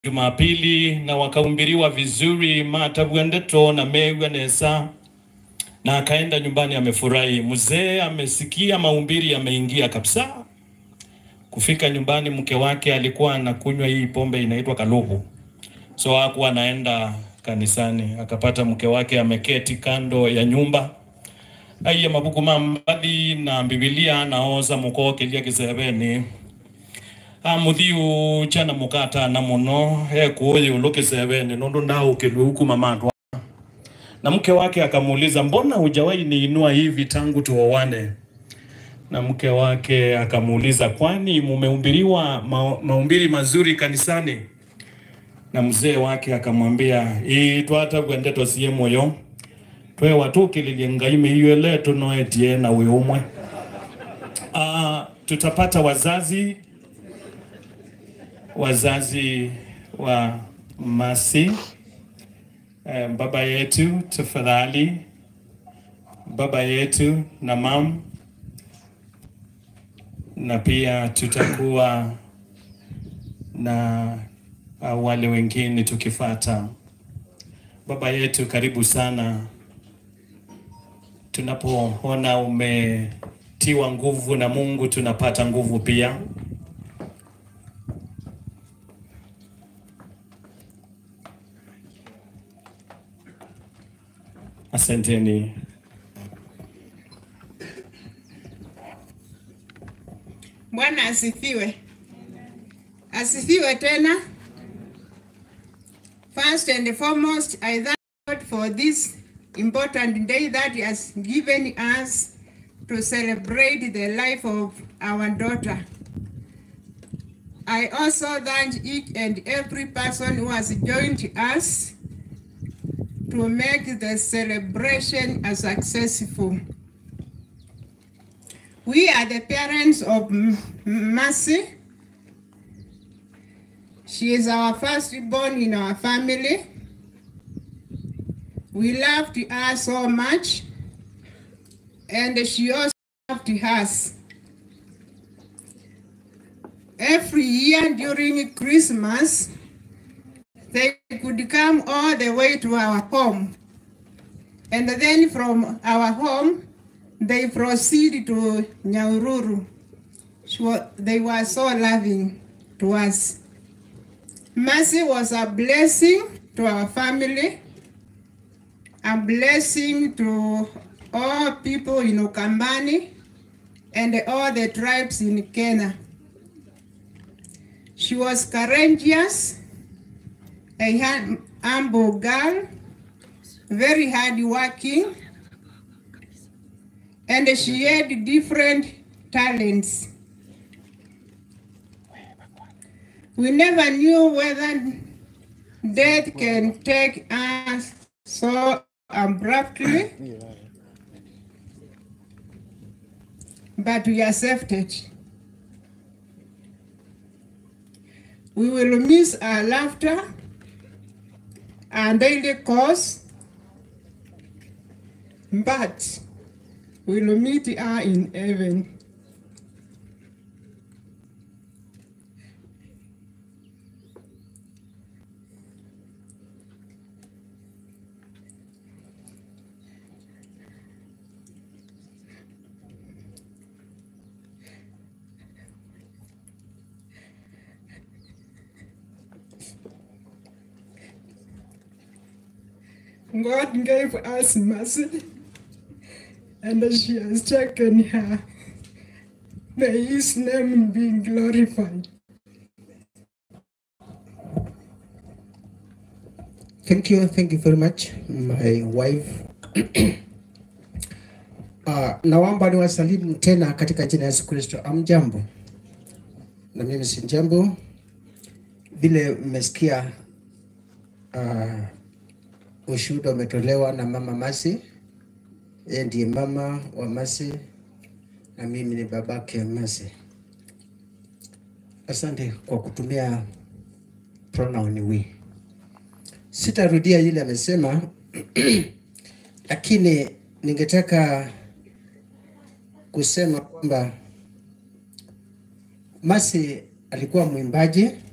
Jumapili na wakahubiriwa vizuri matavwendeto na megwa nesa na akaenda nyumbani amefurahi. Mzee amesikia mahubiri yameingia kabisa. Kufika nyumbani, mke wake alikuwa anakunywa hii pombe inaitwa kalubu, so hakuwa anaenda kanisani. Akapata mke wake ameketi kando ya nyumba aiye mabuku mambali na bibilia naoza mukokelia kisebeni amuthiu chana mukata na muno ekuuyi ulukisebeni nundu ndaukilwe huku mamatwa na mke wake akamuuliza mbona hujawahi niinua hivi tangu tuowane na mke wake akamuuliza kwani mumehubiriwa ma, mahubiri mazuri kanisani na mzee wake akamwambia ii twata gwende tosie moyo twe watukililie ngai miiyo letu noetie na uyu umwe uh, tutapata wazazi wazazi wa Masi. Eh, baba yetu tafadhali, baba yetu na mam, na pia tutakuwa na uh, wale wengine tukifata. Baba yetu, karibu sana. Tunapoona umetiwa nguvu na Mungu, tunapata nguvu pia. Asanteni. Bwana asifiwe. Asifiwe tena. First and foremost, I thank God for this important day that He has given us to celebrate the life of our daughter. I also thank each and every person who has joined us to make the celebration a successful. We are the parents of M- Mercy. She is our firstborn in our family. We loved her so much, and she also loved us. Every year during Christmas, they could come all the way to our home. And then from our home, they proceed to Nyahururu. She wa- They were so loving to us. Mercy was a blessing to our family, a blessing to all people in Ukambani and all the tribes in Kenya. She was courageous, a hum- humble girl, very hardworking, and she had different talents. We never knew whether death can take us so abruptly, but we accepted. We will miss our laughter, our daily course, but we will meet her in heaven. God gave us mercy, and she has taken her. May his name be glorified. Thank you, thank you very much, my wife. Uh, naomba niwasalimu tena katika jina la Yesu Kristo. Amjambo, na mimi si jambo. Vile mmesikia uh, ushuhuda umetolewa na mama Masi, yeye ndiye mama wa Masi na mimi ni babake Masi. Asante kwa kutumia pronoun we. Sitarudia yule amesema, lakini ningetaka kusema kwamba Masi alikuwa mwimbaji